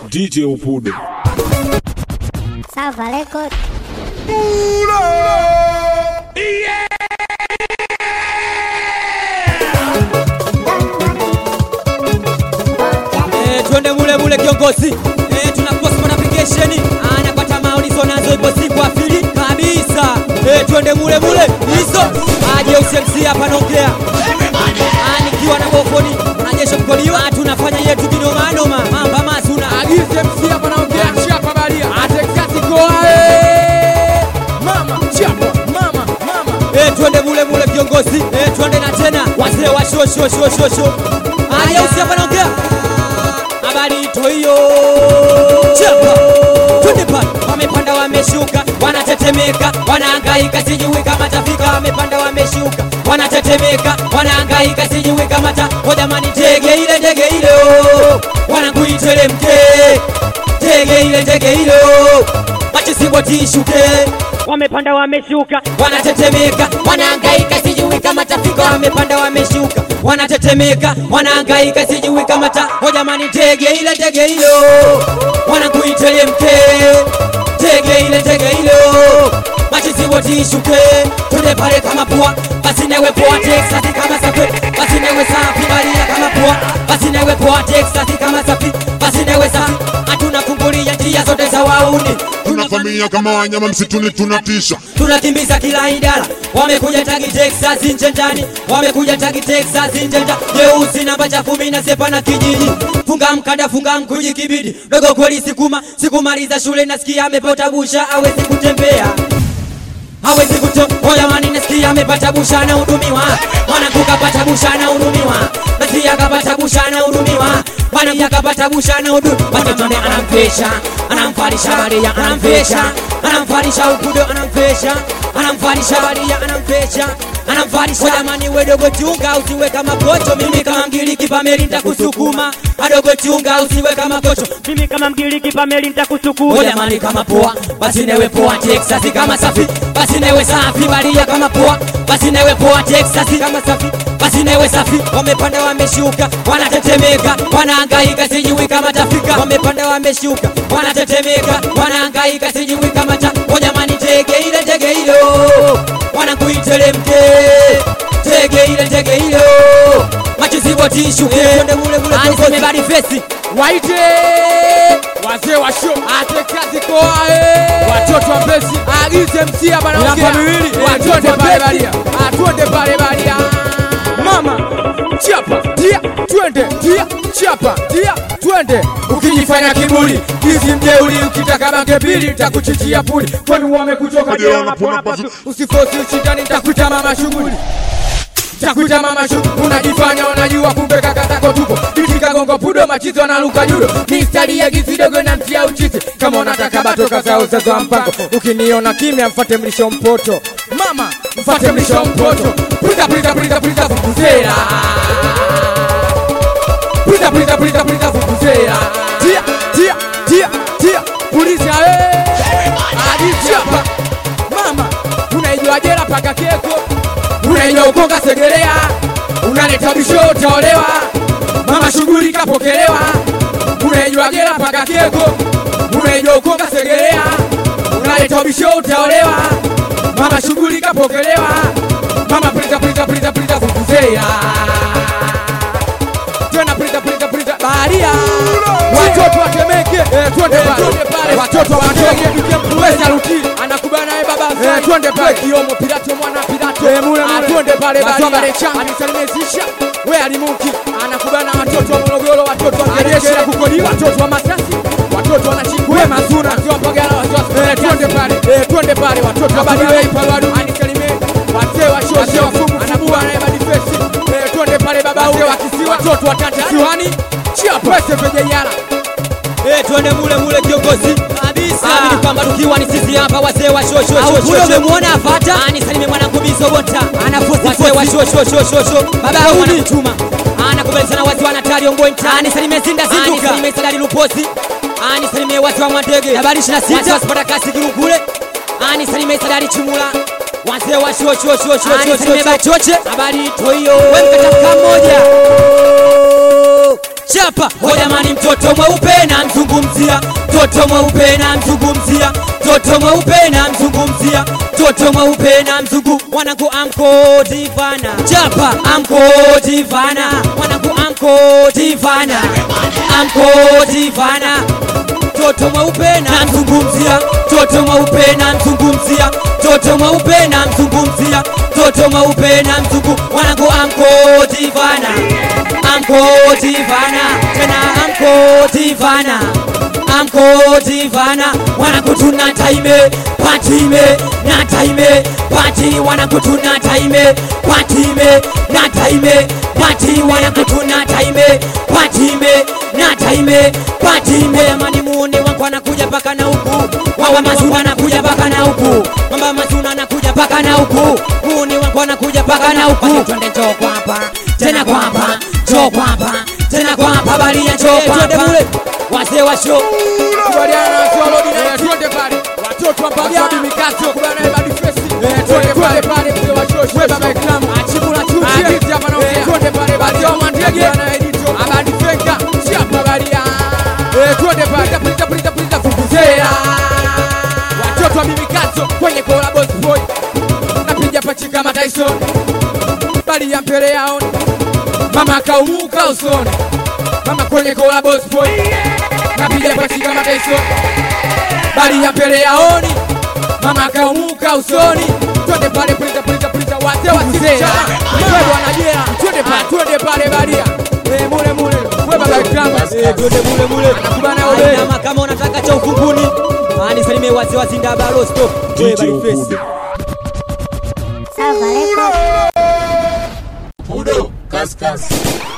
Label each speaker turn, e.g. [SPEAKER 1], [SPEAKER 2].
[SPEAKER 1] DJ Upude.
[SPEAKER 2] Salva Record.
[SPEAKER 3] Eh, twende mule mule kiongozi eh, tuna Cosmo application anapata maulizo nazo ipo siku afili kabisa eh, twende mule mule hizo aje UCMC hapa naongea Ah, nikiwa na bofoni wanajeshi mkoliwa tunafanya yetu kinoma noma mamba masuna
[SPEAKER 4] Agize MC hapa naongea chapa baria. Atekati koae. Mama chapa mama mama.
[SPEAKER 3] eh, twende mule mule kiongozi eh, twende na tena wazee wa sho sho sho sho sho aje UCMC hapa naongea habari toyo chapa twende pale wamepanda wameshuka wanatetemeka wanahangaika sijui kama tafika wamepanda wameshuka wanatetemeka wanahangaika sijui kama ta o jamani tege ile ndege ile oh. wanakuitelemke tege ile ndege ile oh. machisibwatishuke wamepanda wameshuka wanatetemeka wanahangaika sijui kama tafika wamepanda wameshuka wanatetemeka wanahangaika sijui kama ta o jamani tege ile ndege ile oh. wanakuitelemke tege ile tege ile machisibwatishuke tunde pale kama pua basi newe poa Texas kama safi basi newe safi balia kama pua basi newe poa Texas kama safi basi newe safi hatuna kumbulia njia zote za wauni
[SPEAKER 5] tunavamia kama wanyama msituni tunatisha
[SPEAKER 3] tunakimbiza kila idara wamekuja tagi Texas nje ndani wamekuja tagi Texas nje ndani jeusi namba cha kumi na sepa na kijiji funga mkanda funga mkuji kibidi dogo kweli sikuma sikumaliza shule nasikia amepota busha awezi kutembea hawezi kutoa jamani, nasikia amepata busha na hudumiwa, mwanangu kapata busha na hudumiwa, nasikia kapata busha na hudumiwa, mwanangu kapata busha na hudumiwa, watoto anamfesha, anamfarisha Maria, anamfesha, anamfarisha ukudo, anamfesha, anamfarisha Maria, anamfesha anamfarisha jamani, we dogo chunga, usiwe kama kocho, mimi kama mgiriki pameli nitakusukuma, adogo chunga, usiwe kama kocho, mimi kama mgiriki pameli nitakusukuma, jamani kama poa, basi newe poa Texas kama safi, basi newe safi Maria kama poa, basi newe poa Texas kama safi, basi newe safi, wamepanda wameshuka, wanatetemeka, wanahangaika, sijui kama tafika, wamepanda wameshuka, wanatetemeka, wanahangaika, sijui kama ta, o jamani, tege ile tege ile oh wanakuitelemke tege ile tege ile machizibotishuke aniseme fesi
[SPEAKER 4] Waite wazee wa show. Atekati koae. Watoto wa Mbezi. Agize MC hapa naongea.
[SPEAKER 3] Miaka miwili.
[SPEAKER 4] Watonde pale baria. Atonde pale baria. Mama chapa tia twende tia chapa tia twende ukijifanya kiburi kizi mjeuri ukitaka bange pili takuchichia puli kwani wamekuchoka
[SPEAKER 5] Hadi
[SPEAKER 4] je
[SPEAKER 5] wanapona
[SPEAKER 4] unapona
[SPEAKER 5] pasu.
[SPEAKER 4] pasu usifosi ushindani takuita mama shughuli takuita mama shu unajifanya unajua kumbe kaka zako tupo itika gongo pudo machizo analuka judo mistari ya gizidogo na mtia uchizi kama unataka batoka za uzazo wa mpango ukiniona kimya mfate mlisho mpoto mama mfate mlisho mpoto pulita pulita pulita pulita vuvuzela pulita pulita pulita pulita vuvuzela tia tia tia tia puliza eh adichapa mama unaijua jela paka keko unaijua ukonga segelea unaleta bisho utaolewa mama shughuli kapokelewa unaijua jela paka keko unaijua ukonga segelea unaleta bisho utaolewa mama shughuli kapokelewa mama prita prita prita prita vuvuzela tena prita prita prita baharia watoto watemeke eh, twende pale watoto watemeke weza ruti anakubana naye baba eh, twende pale kiomo pilato mwana pilato eh, mule mule twende pale baharia anisalimezisha we alimuki anakubana watoto wa Morogoro watoto wa jeshi la kukodiwa watoto wa Masasi watoto wanashikwa we mazuna watoto Mbagala watoto eh, twende pale eh, twende pale watoto wa Badiwei Palwadu anisalimie wazee wa shosho wafumu anabua naye badifesi eh, twende pale baba ule wa kisiwa watoto wa tata siwani chia pese vejeyala
[SPEAKER 3] Eh, twende mule mule kiongozi kabisa. Amini kwamba tukiwa ni sisi hapa wazee wa sho sho sho sho. Umemwona afata? Ani salime mwanangu bizo bota. Anafuzi wazee wa sho sho sho sho sho. Baba Daudi chuma. Anakubali sana wazee wa Natali Ongoi Nta. Ani salime Zinda Zinduka. Ani salime Sadari Luposi. Ani salime wazee wa Mwandege. Habari 26. Wazee wa Spata Kasi Kirukule. Ani salime Sadari Chimula. Wazee wa sho sho sho sho. Ani salime Bachoche. Habari toyo. Wewe mkataka mmoja. chapa. O jamani, mtoto mweupe na mzungu mzungumzia toto mweupe na mzungumzia toto mweupe na mzungumzia toto mweupe na mzungu wanangu amko divana chapa amko divana wanangu amko divana amko divana toto mweupe na mzungumzia toto mweupe na mzungumzia toto mweupe na mzungumzia toto mweupe na mzungu wanangu amko divana amko divana tena amko divana amko divana wanakutuna taime patime na taime pati wanakutuna taime patime na taime pati wanakutuna taime patime na taime patime amani muone wangu anakuja paka na huku wawa mazuna anakuja paka na huku mamba mazuna anakuja paka na huku muone wangu anakuja paka na huku twende njoo kwapa tena kwapa njoo kwapa tena kwapa balia njoo kwapa wazee wa show
[SPEAKER 4] Kubaliana na Swalodi na twende pale. Watoto wa Bagabi Mikato kubana na Badi Festi. Twende pale pale mzee wa show. Wewe baba Ikram. Achibula chuchi. Aditi hapa naongea. Twende pale Badi wa Mandege. Na Edito. Abadi Fenka. Chapa Baria. Eh twende pale. Pita pita pita vuvuzela. Watoto wa Mikato kwenye kola boss boy. Napiga pachi kama Tyson. Bali ya mbele yao. Mama kaumuka usoni. Mama kwenye kola boss boy napiga pasi kama Tyson, bali ya mbele yaoni, mama kaumuka usoni, twende pale pulita pulita pulita, wazee wa sita wewe wanajea, twende pale twende pale baria eh, mule mule wewe baba Ikrama eh, twende mule mule, anakubana wewe
[SPEAKER 3] Ainama kama unataka cha ufunguni anisalimie wazee wa Zindaba Rosto wewe
[SPEAKER 5] DJ
[SPEAKER 3] bali face
[SPEAKER 5] Ukude.
[SPEAKER 1] Salva Records.
[SPEAKER 5] Udo, kaskasi.